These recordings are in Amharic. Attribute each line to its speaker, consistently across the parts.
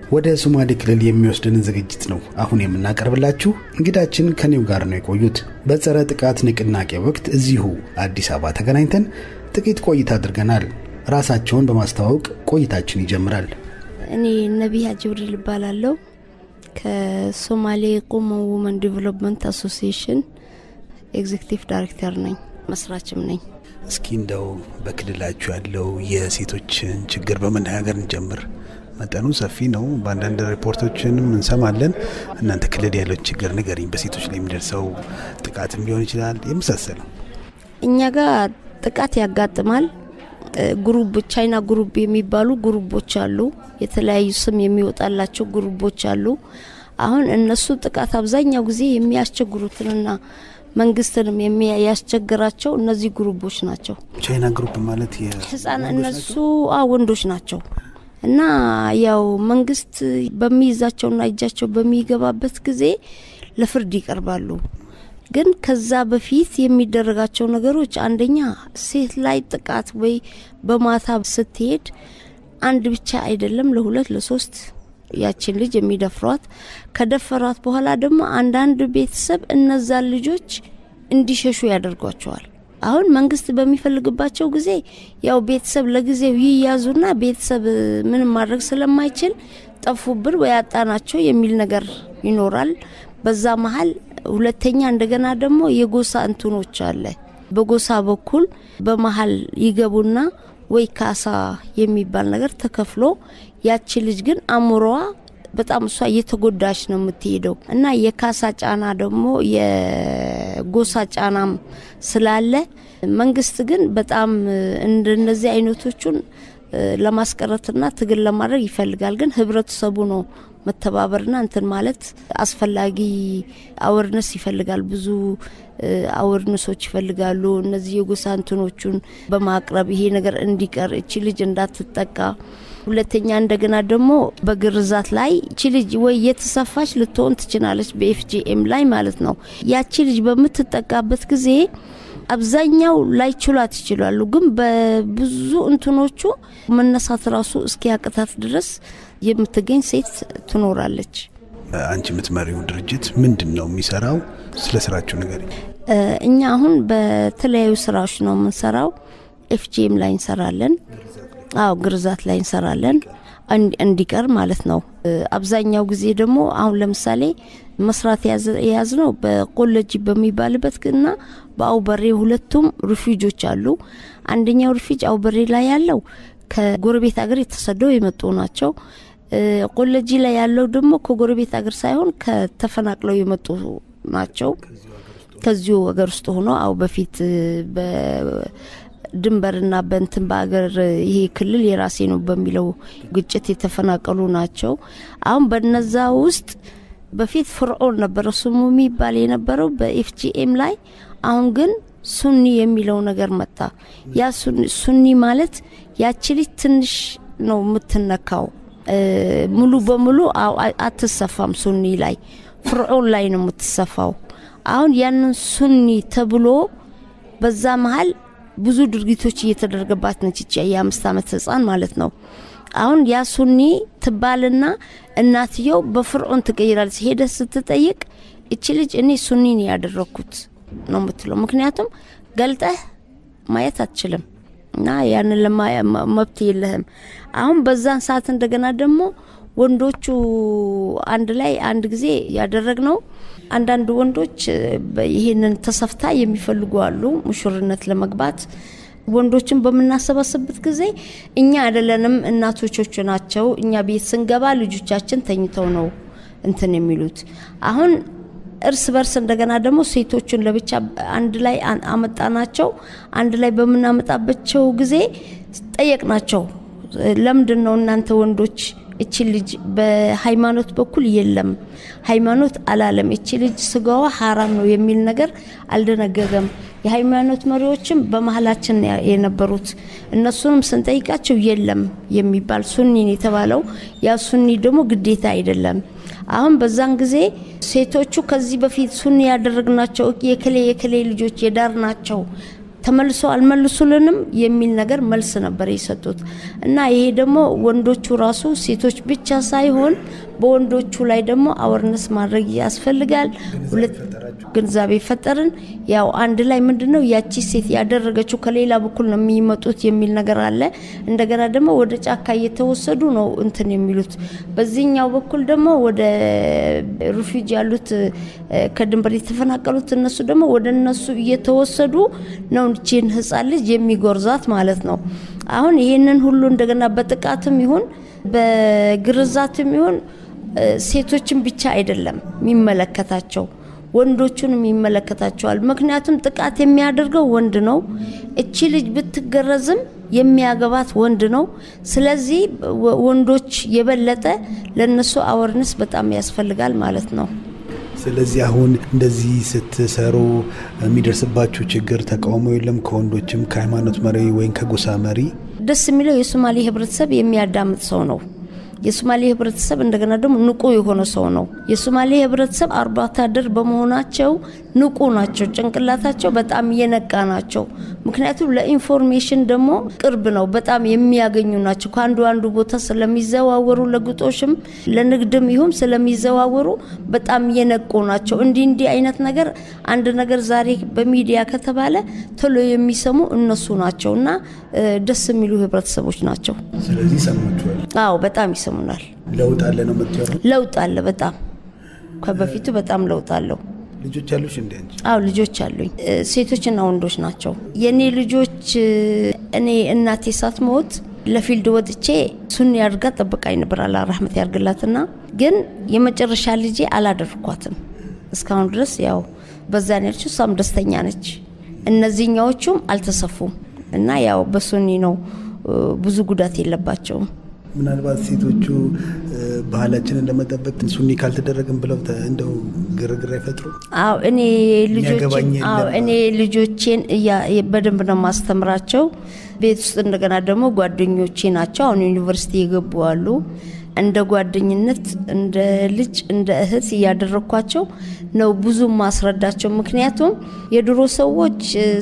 Speaker 1: ወደ ሶማሌ ክልል የሚወስድንን ዝግጅት ነው አሁን የምናቀርብላችሁ። እንግዳችን ከኔው ጋር ነው የቆዩት። በጸረ ጥቃት ንቅናቄ ወቅት እዚሁ አዲስ አበባ ተገናኝተን ጥቂት ቆይታ አድርገናል። ራሳቸውን በማስተዋወቅ ቆይታችን ይጀምራል።
Speaker 2: እኔ ነቢያ ጅብሪል እባላለሁ ከሶማሌ ቁሞ ውመን ዲቨሎፕመንት አሶሲዬሽን ኤግዜክቲቭ ዳይሬክተር ነኝ፣ መስራችም ነኝ።
Speaker 1: እስኪ እንደው በክልላችሁ ያለው የሴቶችን ችግር በመነጋገር እንጀምር። መጠኑ ሰፊ ነው። በአንዳንድ ሪፖርቶችንም እንሰማለን። እናንተ ክልል ያለው ችግር ንገሪኝ። በሴቶች ላይ የሚደርሰው ጥቃትም ሊሆን ይችላል የመሳሰለው።
Speaker 2: እኛ ጋር ጥቃት ያጋጥማል። ግሩብ ቻይና ግሩብ የሚባሉ ግሩቦች አሉ። የተለያዩ ስም የሚወጣላቸው ግሩቦች አሉ። አሁን እነሱ ጥቃት አብዛኛው ጊዜ የሚያስቸግሩትንና መንግስትንም የሚያስቸግራቸው እነዚህ ግሩቦች ናቸው።
Speaker 1: ቻይና ግሩፕ ማለት
Speaker 2: ህጻን እነሱ ወንዶች ናቸው እና ያው መንግስት በሚይዛቸውና እጃቸው በሚገባበት ጊዜ ለፍርድ ይቀርባሉ። ግን ከዛ በፊት የሚደረጋቸው ነገሮች አንደኛ ሴት ላይ ጥቃት ወይ በማታ ስትሄድ አንድ ብቻ አይደለም፣ ለሁለት ለሶስት ያችን ልጅ የሚደፍሯት ከደፈሯት በኋላ ደግሞ አንዳንድ ቤተሰብ እነዛን ልጆች እንዲሸሹ ያደርጓቸዋል። አሁን መንግስት በሚፈልግባቸው ጊዜ ያው ቤተሰብ ለጊዜው ይያዙና ቤተሰብ ምንም ማድረግ ስለማይችል ጠፉብን ወይ አጣናቸው የሚል ነገር ይኖራል። በዛ መሀል ሁለተኛ እንደገና ደግሞ የጎሳ እንትኖች አለ። በጎሳ በኩል በመሀል ይገቡና ወይ ካሳ የሚባል ነገር ተከፍሎ ያቺ ልጅ ግን አእምሮዋ በጣም እሷ እየተጎዳች ነው የምትሄደው እና የካሳ ጫና ደግሞ የጎሳ ጫናም ስላለ መንግስት ግን በጣም እንደነዚህ አይነቶቹን ለማስቀረትና ትግል ለማድረግ ይፈልጋል። ግን ህብረተሰቡ ነው መተባበርና እንትን ማለት አስፈላጊ አወርነስ ይፈልጋል። ብዙ አወርነሶች ይፈልጋሉ። እነዚህ የጎሳ እንትኖቹን በማቅረብ ይሄ ነገር እንዲቀር እቺ ልጅ እንዳትጠቃ ሁለተኛ እንደገና ደግሞ በግርዛት ላይ እቺ ልጅ ወይ የተሰፋች ልትሆን ትችላለች፣ በኤፍጂኤም ላይ ማለት ነው። ያቺ ልጅ በምትጠቃበት ጊዜ አብዛኛው ላይችሏት ይችላሉ። ግን በብዙ እንትኖቹ መነሳት ራሱ እስኪያቅታት ድረስ የምትገኝ ሴት ትኖራለች።
Speaker 1: አንቺ የምትመሪው ድርጅት ምንድን ነው የሚሰራው? ስለ ስራችሁ ነገር
Speaker 2: እኛ አሁን በተለያዩ ስራዎች ነው የምንሰራው። ኤፍጂኤም ላይ እንሰራለን። አዎ ግርዛት ላይ እንሰራለን እንዲቀር ማለት ነው። አብዛኛው ጊዜ ደግሞ አሁን ለምሳሌ መስራት የያዝ ነው በቆለጂ በሚባልበት እና በአውበሬ ሁለቱም ሪፊጆች አሉ። አንደኛው ሪፊጅ አውበሬ ላይ ያለው ከጎረቤት ሀገር የተሰደው የመጡ ናቸው። ቆለጂ ላይ ያለው ደግሞ ከጎረቤት ሀገር ሳይሆን ከተፈናቅለው የመጡ ናቸው። ከዚሁ ሀገር ውስጥ ሆኖ አው በፊት ድንበርና በንትን በአገር ይሄ ክልል የራሴ ነው በሚለው ግጭት የተፈናቀሉ ናቸው። አሁን በነዛ ውስጥ በፊት ፍርዖን ነበረ ስሙ የሚባል የነበረው በኤፍጂኤም ላይ። አሁን ግን ሱኒ የሚለው ነገር መጣ። ያ ሱኒ ማለት ያቺ ልጅ ትንሽ ነው የምትነካው፣ ሙሉ በሙሉ አትሰፋም። ሱኒ ላይ ፍርዖን ላይ ነው የምትሰፋው። አሁን ያንን ሱኒ ተብሎ በዛ መሀል ብዙ ድርጊቶች እየተደረገባት ነች። ይቺ የአምስት ዓመት ህፃን ማለት ነው። አሁን ያ ሱኒ ትባልና እናትየው በፍርዖን ትቀይራለች። ሄደ ስትጠይቅ እቺ ልጅ እኔ ሱኒ ነው ያደረግኩት ነው የምትለው። ምክንያቱም ገልጠህ ማየት አትችልም እና ያንን መብት የለህም። አሁን በዛን ሰዓት እንደገና ደግሞ ወንዶቹ አንድ ላይ አንድ ጊዜ ያደረግ ነው። አንዳንድ ወንዶች ይህንን ተሰፍታ የሚፈልጉ አሉ ሙሽርነት ለመግባት ወንዶችን በምናሰባስብበት ጊዜ እኛ አይደለንም እናቶቾቹ ናቸው። እኛ ቤት ስንገባ ልጆቻችን ተኝተው ነው እንትን የሚሉት። አሁን እርስ በርስ እንደገና ደግሞ ሴቶቹን ለብቻ አንድ ላይ አመጣናቸው። አንድ ላይ በምናመጣባቸው ጊዜ ጠየቅናቸው። ለምንድን ነው እናንተ ወንዶች እቺ ልጅ በሃይማኖት በኩል የለም ሃይማኖት አላለም፣ እቺ ልጅ ስጋዋ ሀራም ነው የሚል ነገር አልደነገገም። የሃይማኖት መሪዎችም በመሀላችን የነበሩት እነሱንም ስንጠይቃቸው የለም የሚባል ሱኒን የተባለው ያ ሱኒ ደግሞ ግዴታ አይደለም። አሁን በዛን ጊዜ ሴቶቹ ከዚህ በፊት ሱኒ ያደረግናቸው የክሌ የክሌ ልጆች የዳር ናቸው ተመልሶ አልመልሱልንም የሚል ነገር መልስ ነበር የሰጡት እና ይሄ ደግሞ ወንዶቹ ራሱ ሴቶች ብቻ ሳይሆን በወንዶቹ ላይ ደግሞ አወርነስ ማድረግ ያስፈልጋል። ሁለት ግንዛቤ ፈጠርን። ያው አንድ ላይ ምንድን ነው ያቺ ሴት ያደረገችው ከሌላ በኩል ነው የሚመጡት የሚል ነገር አለ። እንደገና ደግሞ ወደ ጫካ እየተወሰዱ ነው እንትን የሚሉት። በዚህኛው በኩል ደግሞ ወደ ሪፊውጅ ያሉት ከድንበር የተፈናቀሉት እነሱ ደግሞ ወደ እነሱ እየተወሰዱ ነው ይህችን ህፃን ልጅ የሚጎርዛት ማለት ነው። አሁን ይሄንን ሁሉ እንደገና በጥቃትም ይሁን በግርዛትም ይሁን ሴቶችን ብቻ አይደለም የሚመለከታቸው ወንዶቹንም ይመለከታቸዋል። ምክንያቱም ጥቃት የሚያደርገው ወንድ ነው። እቺ ልጅ ብትገረዝም የሚያገባት ወንድ ነው። ስለዚህ ወንዶች የበለጠ ለነሱ አወርነስ በጣም ያስፈልጋል ማለት ነው።
Speaker 1: ስለዚህ አሁን እንደዚህ ስትሰሩ የሚደርስባችሁ ችግር ተቃውሞ የለም? ከወንዶችም ከሃይማኖት መሪ ወይም ከጎሳ መሪ?
Speaker 2: ደስ የሚለው የሶማሌ ህብረተሰብ የሚያዳምጥ ሰው ነው። የሶማሌ ህብረተሰብ እንደገና ደግሞ ንቁ የሆነ ሰው ነው። የሶማሌ ህብረተሰብ አርብቶ አደር በመሆናቸው ንቁ ናቸው። ጭንቅላታቸው በጣም የነቃ ናቸው። ምክንያቱም ለኢንፎርሜሽን ደግሞ ቅርብ ነው። በጣም የሚያገኙ ናቸው። ከአንዱ አንዱ ቦታ ስለሚዘዋወሩ ለግጦሽም ለንግድም ይሁን ስለሚዘዋወሩ በጣም የነቁ ናቸው። እንዲህ እንዲህ አይነት ነገር አንድ ነገር ዛሬ በሚዲያ ከተባለ ቶሎ የሚሰሙ እነሱ ናቸው እና ደስ የሚሉ ህብረተሰቦች ናቸው።
Speaker 1: ስለዚህ ሰማችኋል?
Speaker 2: አዎ በጣም ይሰሙናል።
Speaker 1: ለውጥ አለ ነው የምትለው?
Speaker 2: ለውጥ አለ። በጣም ከበፊቱ በጣም ለውጥ አለው።
Speaker 1: ልጆች አሉሽ እንዴ አንቺ?
Speaker 2: አዎ ልጆች አሉኝ። ሴቶችና ወንዶች ናቸው። የእኔ ልጆች እኔ እናቴ ሳትሞት ለፊልድ ወጥቼ ሱኒ አድርጋ ጠብቃኝ ነበር። አላህ ረህመት ያርግላትና ግን የመጨረሻ ልጄ አላደርኳትም እስካሁን ድረስ ያው በዛ ነች። እሷም ደስተኛ ነች። እነዚህኛዎቹም አልተሰፉም እና ያው በሱኒ ነው ብዙ ጉዳት የለባቸውም።
Speaker 1: ምናልባት ሴቶቹ ባህላችንን ለመጠበቅ ሱኒ ካልተደረግን ብለው እንደው ግርግር አይፈጥሩ?
Speaker 2: አዎ እኔ እኔ ልጆቼን በደንብ ነው ማስተምራቸው። ቤት ውስጥ እንደገና ደግሞ ጓደኞቼ ናቸው። አሁን ዩኒቨርሲቲ የገቡ አሉ። እንደ ጓደኝነት እንደ ልጅ እንደ እህት እያደረግኳቸው ነው ብዙ ማስረዳቸው። ምክንያቱም የድሮ ሰዎች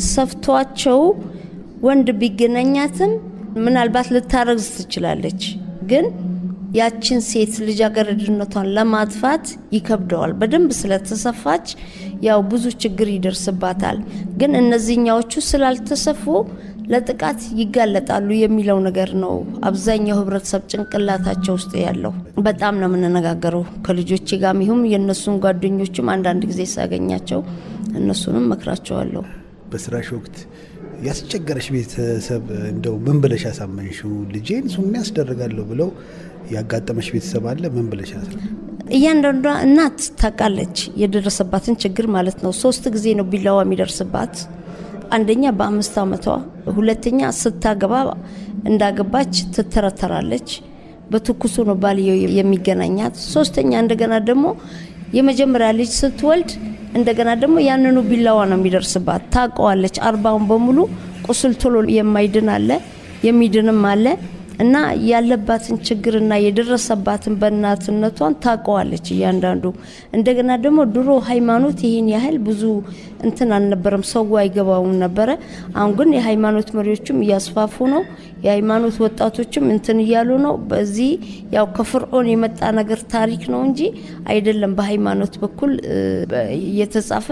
Speaker 2: ሰፍቷቸው ወንድ ቢገናኛትም ምናልባት ልታረግዝ ትችላለች፣ ግን ያችን ሴት ልጃገረድነቷን ለማጥፋት ይከብደዋል። በደንብ ስለተሰፋች ያው ብዙ ችግር ይደርስባታል። ግን እነዚህኛዎቹ ስላልተሰፉ ለጥቃት ይጋለጣሉ የሚለው ነገር ነው አብዛኛው ህብረተሰብ ጭንቅላታቸው ውስጥ ያለው። በጣም ነው የምንነጋገረው ከልጆቼ ጋር ይሁም የእነሱን ጓደኞችም አንዳንድ ጊዜ ሳገኛቸው እነሱንም መክራቸዋለሁ።
Speaker 1: በስራሽ ወቅት ያስቸገረሽ ቤተሰብ እንደው ምን ብለሽ ያሳመንሽው? ልጄን ሱኒ ያስደርጋለሁ ብለው ያጋጠመሽ ቤተሰብ አለ? ምን ብለሽ ያሳ
Speaker 2: እያንዳንዷ እናት ታውቃለች የደረሰባትን ችግር ማለት ነው። ሶስት ጊዜ ነው ቢላዋ የሚደርስባት። አንደኛ በአምስት ዓመቷ፣ ሁለተኛ ስታገባ እንዳገባች ትተረተራለች። በትኩሱ ነው ባልየው የሚገናኛት። ሶስተኛ እንደገና ደግሞ የመጀመሪያ ልጅ ስትወልድ እንደገና ደግሞ ያንኑ ቢላዋ ነው የሚደርስባት። ታውቀዋለች። አርባውን በሙሉ ቁስል ቶሎ የማይድን አለ፣ የሚድንም አለ እና ያለባትን ችግርና የደረሰባትን በእናትነቷን ታውቀዋለች እያንዳንዱ። እንደገና ደግሞ ድሮ ሃይማኖት ይህን ያህል ብዙ እንትን አልነበረም፣ ሰው አይገባውም ነበረ። አሁን ግን የሃይማኖት መሪዎችም እያስፋፉ ነው። የሃይማኖት ወጣቶችም እንትን እያሉ ነው። በዚህ ያው ከፍርዖን የመጣ ነገር ታሪክ ነው እንጂ አይደለም። በሃይማኖት በኩል የተጻፈ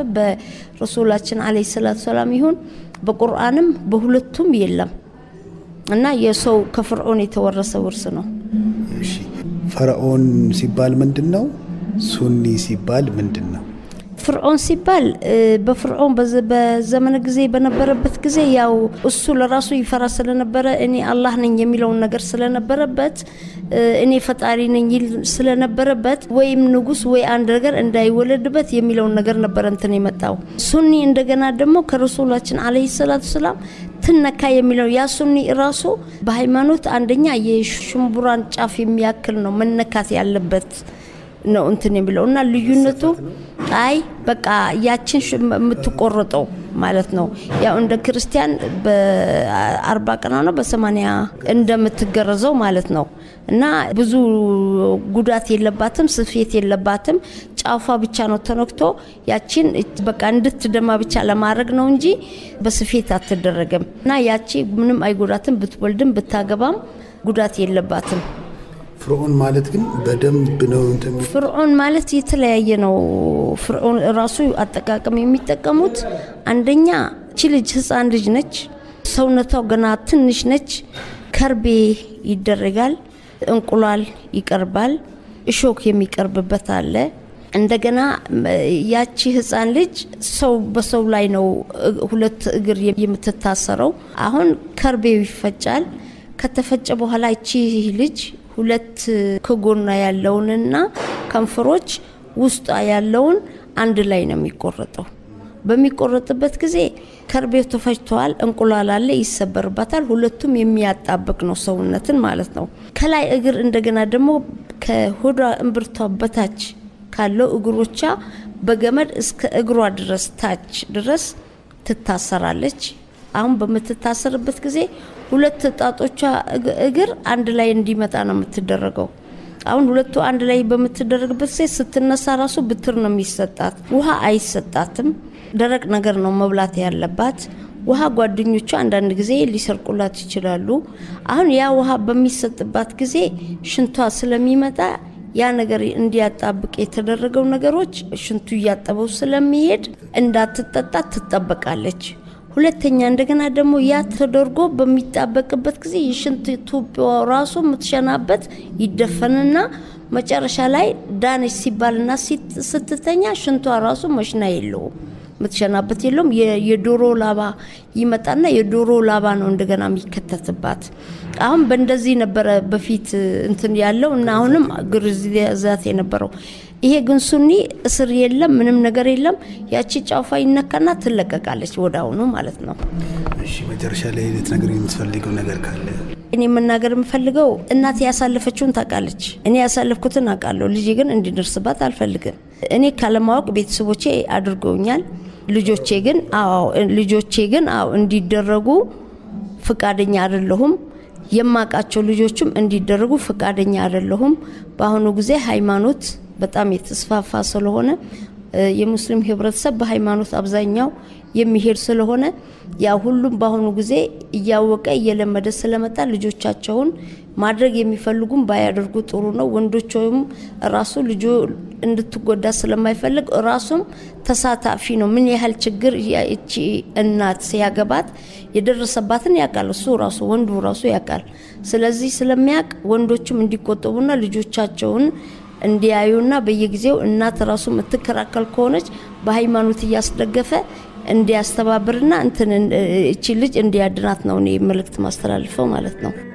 Speaker 2: በረሱላችን አለይሂ ሰላቱ ሰላም ይሁን በቁርአንም በሁለቱም የለም እና የሰው ከፍርዖን የተወረሰ ውርስ ነው።
Speaker 1: እሺ ፈርዖን ሲባል ምንድን ነው? ሱኒ ሲባል ምንድን ነው?
Speaker 2: ፍርዖን ሲባል በፍርዖን በዘመነ ጊዜ በነበረበት ጊዜ ያው እሱ ለራሱ ይፈራ ስለነበረ እኔ አላህ ነኝ የሚለውን ነገር ስለነበረበት እኔ ፈጣሪ ነኝ ይል ስለነበረበት ወይም ንጉስ ወይ አንድ ነገር እንዳይወለድበት የሚለውን ነገር ነበረ እንትን የመጣው ሱኒ እንደገና ደግሞ ከረሱላችን አለይሂ ሰላቱ ሰላም ትነካ የሚለው ያ ሱኒ ራሱ በሃይማኖት አንደኛ የሽምቡራን ጫፍ የሚያክል ነው መነካት ያለበት ነው እንትን የሚለው እና ልዩነቱ አይ በቃ ያችን የምትቆረጠው ማለት ነው። ያው እንደ ክርስቲያን በአርባ ቀኗ ነው በሰማንያ እንደምትገረዘው ማለት ነው እና ብዙ ጉዳት የለባትም፣ ስፌት የለባትም። ጫፏ ብቻ ነው ተነክቶ ያቺን በቃ እንድትደማ ብቻ ለማድረግ ነው እንጂ በስፌት አትደረግም እና ያቺ ምንም አይጎዳትም። ብትወልድም ብታገባም ጉዳት የለባትም።
Speaker 1: ፍርዖን ማለት ግን በደንብ ነው እንትን
Speaker 2: ፍርዖን ማለት የተለያየ ነው። ፍርዖን ራሱ አጠቃቀም የሚጠቀሙት አንደኛ ቺ ልጅ ህፃን ልጅ ነች፣ ሰውነቷ ገና ትንሽ ነች። ከርቤ ይደረጋል፣ እንቁላል ይቀርባል፣ እሾክ የሚቀርብበት አለ። እንደገና ያቺ ህፃን ልጅ ሰው በሰው ላይ ነው ሁለት እግር የምትታሰረው። አሁን ከርቤው ይፈጫል። ከተፈጨ በኋላ እቺ ልጅ ሁለት ከጎና ያለውንና ከንፈሮች ውስጧ ያለውን አንድ ላይ ነው የሚቆረጠው። በሚቆረጥበት ጊዜ ከርቤው ተፈጭተዋል፣ እንቁላል አለ፣ ይሰበርባታል። ሁለቱም የሚያጣብቅ ነው ሰውነትን ማለት ነው። ከላይ እግር እንደገና ደግሞ ከሆዷ እምብርቷ በታች ካለው እግሮቿ በገመድ እስከ እግሯ ድረስ ታች ድረስ ትታሰራለች። አሁን በምትታሰርበት ጊዜ ሁለት ጣቶቿ እግር አንድ ላይ እንዲመጣ ነው የምትደረገው። አሁን ሁለቱ አንድ ላይ በምትደረግበት ጊዜ ስትነሳ ራሱ ብትር ነው የሚሰጣት። ውሃ አይሰጣትም። ደረቅ ነገር ነው መብላት ያለባት። ውሃ ጓደኞቿ አንዳንድ ጊዜ ሊሰርቁላት ይችላሉ። አሁን ያ ውሃ በሚሰጥባት ጊዜ ሽንቷ ስለሚመጣ ያ ነገር እንዲያጣብቅ የተደረገው ነገሮች ሽንቱ እያጠበው ስለሚሄድ እንዳትጠጣ ትጠበቃለች። ሁለተኛ እንደገና ደግሞ ያ ተደርጎ በሚጣበቅበት ጊዜ የሽንት ቱቦ ራሱ የምትሸናበት ይደፈንና መጨረሻ ላይ ዳነች ሲባልና ስትተኛ ሽንቷ ራሱ መሽና የለውም የምትሸናበት የለውም። የዶሮ ላባ ይመጣና የዶሮ ላባ ነው እንደገና የሚከተትባት። አሁን በእንደዚህ ነበረ በፊት እንትን ያለው እና አሁንም ግርዛት የነበረው። ይሄ ግን ሱኒ እስር የለም፣ ምንም ነገር የለም። ያቺ ጫፏ ይነካና ትለቀቃለች ወደ አሁኑ ማለት ነው።
Speaker 1: እሺ፣ መጨረሻ ላይ ልትነግር የምትፈልገው ነገር ካለ?
Speaker 2: እኔ መናገር የምፈልገው እናቴ ያሳለፈችውን ታውቃለች፣ እኔ ያሳለፍኩትን አውቃለሁ። ልጄ ግን እንዲደርስባት አልፈልግም። እኔ ካለማወቅ ቤተሰቦቼ አድርገውኛል። ልጆቼ ግን አዎ ልጆቼ ግን አዎ እንዲደረጉ ፍቃደኛ አይደለሁም። የማውቃቸው ልጆችም እንዲደረጉ ፍቃደኛ አይደለሁም። በአሁኑ ጊዜ ሃይማኖት በጣም የተስፋፋ ስለሆነ የሙስሊም ህብረተሰብ በሃይማኖት አብዛኛው የሚሄድ ስለሆነ ያ ሁሉም በአሁኑ ጊዜ እያወቀ እየለመደ ስለመጣ ልጆቻቸውን ማድረግ የሚፈልጉም ባያደርጉ ጥሩ ነው። ወንዶችም ራሱ ልጆ እንድትጎዳ ስለማይፈልግ ራሱም ተሳታፊ ነው። ምን ያህል ችግር እቺ እናት ሲያገባት የደረሰባትን ያውቃል። እሱ ራሱ ወንዱ ራሱ ያውቃል። ስለዚህ ስለሚያውቅ ወንዶችም እንዲቆጠቡና ልጆቻቸውን እንዲያዩና በየጊዜው እናት ራሱ የምትከራከል ከሆነች በሃይማኖት እያስደገፈ እንዲያስተባብርና እንትን እቺ ልጅ እንዲያድናት ነው እኔ መልእክት ማስተላልፈው ማለት ነው።